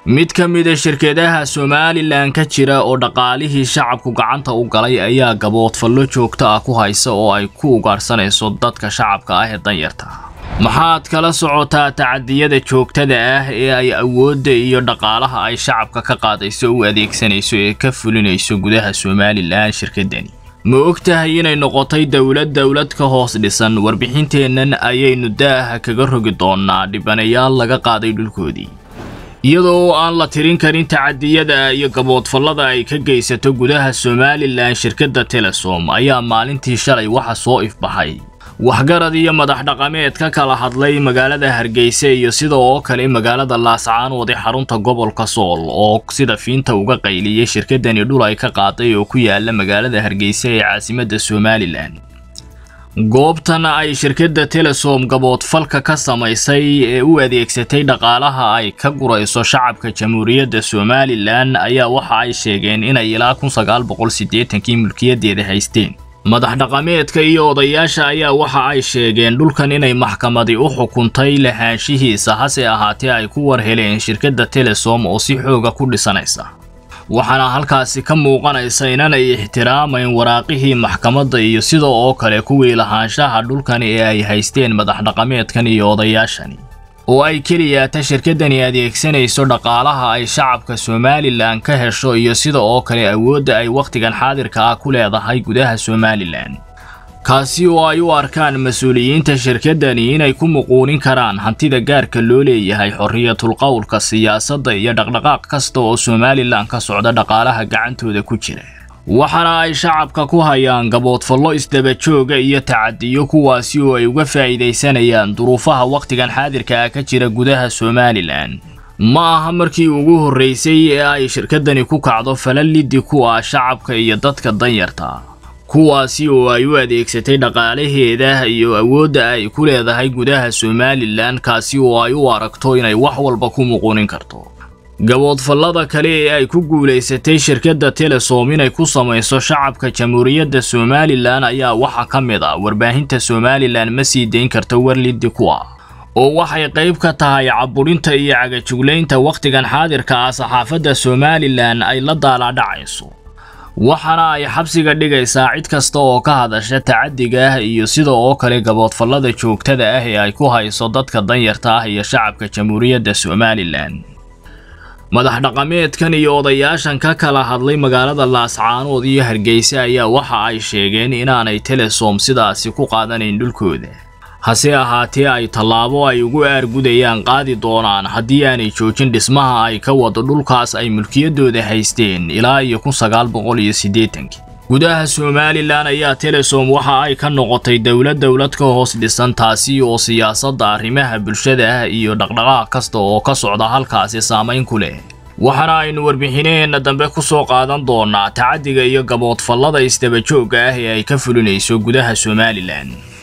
mid ka mida shirkadaha somalilan ka jira oo dhaqaalihii shacabku gacanta u galay ayaa gaboodfallo joogto ah ku haysa oo ay ku ugaarsanayso dadka shacabka ah ee danyarta maxaad kala socotaa tacadiyada joogtada ah ee ay awoodda iyo dhaqaalaha ay shacabka ka qaadayso u adeegsanayso ee ka fulinayso gudaha somalilan shirkadani ma og tahay inay noqotay dowlad dowlad ka hoos dhisan warbixinteennan ayaynu daaha kaga rogi doonnaa dhibanayaal laga qaaday dhulkoodii iyadoo aan la tirin karin tacadiyada iyo gaboodfallada ay ka geysato gudaha somalilan shirkadda telesom ayaa maalintii shalay waxa soo ifbaxay waxgarad iyo madax dhaqameed ka kala hadlay magaalada hargeysa iyo sida oo kale magaalada laascaanood ee xarunta gobolka sool oo sida fiinta uga qayliyay shirkadani dhul ay ka qaaday oo ku yaala magaalada hargeysa ee caasimadda somalilan goobtan ay shirkadda telesom gaboodfalka ka samaysay ee u adeegsatay dhaqaalaha ay ka gurayso shacabka jamhuuriyadda somalilan ayaa waxa ay sheegeen inay ilaa kun sagaal boqol siddeetankii mulkiyadeeda haysteen madax dhaqameedka iyo odayaasha ayaa waxa ay sheegeen dhulkan inay maxkamadi u xukuntay lahaanshihiisa hase ahaatee ay ku war heleen shirkadda telesom oo si xooga ku dhisanaysa waxaana halkaasi ka muuqanaysa inanay ixtiraamayn waraaqihii maxkamadda iyo sida oo kale kuwii lahaanshaha dhulkani ee ay haysteen madax dhaqameedkan iyo odayaashani oo ay keliyaata shirkaddani adeegsanayso dhaqaalaha ay shacabka somalilan ka hesho iyo sida oo kale awoodda ay wakhtigan xaadirka ah ku leedahay gudaha somalilan kaasi oo ay u arkaan mas-uuliyiinta shirkaddani inay ku muquunin karaan hantida gaarka loo leeyahay xorriyatul qowlka siyaasadda iyo dhaqdhaqaaq kasta oo somalilan ka socda dhaqaalaha gacantooda ku jira waxaana ay shacabka ku hayaan gaboodfallo isdabajooga iyo tacadiyo kuwaasi oo ay uga faa'iidaysanayaan duruufaha wakhtigan xaadirka ah ka jira gudaha somalilan ma aha markii ugu horraysay ee ay shirkaddani ku kacdo falaliddi ku ah shacabka iyo dadka danyarta kuwaasi oo ay u adeegsatay dhaqaalaheeda iyo awoodda ay ku leedahay gudaha somalilan kaasi oo ay u aragto inay wax walba ku muquunin karto gaboodfallada kale ee ay ku guulaysatay shirkadda telesom inay ku samayso shacabka jamhuuriyadda somalilan ayaa waxaa ka mid ah warbaahinta somalilan ma sii dayn karto warliddi ku ah oo waxay qayb ka tahay caburinta iyo cagajuglaynta wakhtigan xaadirka ah saxaafadda somalilan ay la daalaadhacayso waxaana ay xabsiga dhigaysaa cid kasta oo ka hadasha tacadiga ah iyo sida oo kale gaboodfallada joogtada ah ee ay ku hayso dadka danyarta ah iyo shacabka jamhuuriyadda somalilan madax dhaqameedkan iyo odayaashan ka kala hadlay magaalada laascaanood iyo hargeysa ayaa waxa ay sheegeen inaanay telesom sidaasi ku qaadanayn dhulkooda hase ahaatee ay tallaabo ay ugu aargudayaan qaadi doonaan haddii aanay joojin dhismaha ay ka wado dhulkaas ay mulkiyaddooda haysteen ilaa iyo kun sagaal boqol iyo siddeetankii gudaha somalilan ayaa telesom waxa ay ka noqotay dowlad dowlad ka hoos dhisan taasi oo siyaasadda arrimaha bulshada ah iyo dhaqdhaqaaq kasta oo ka socda halkaasi saamayn ku leh waxaana aynu warbixinaheenna dambe ku soo qaadan doonaa tacaddiga iyo gaboodfallada isdabajoogga ah ee ay ka fulinayso gudaha somalilan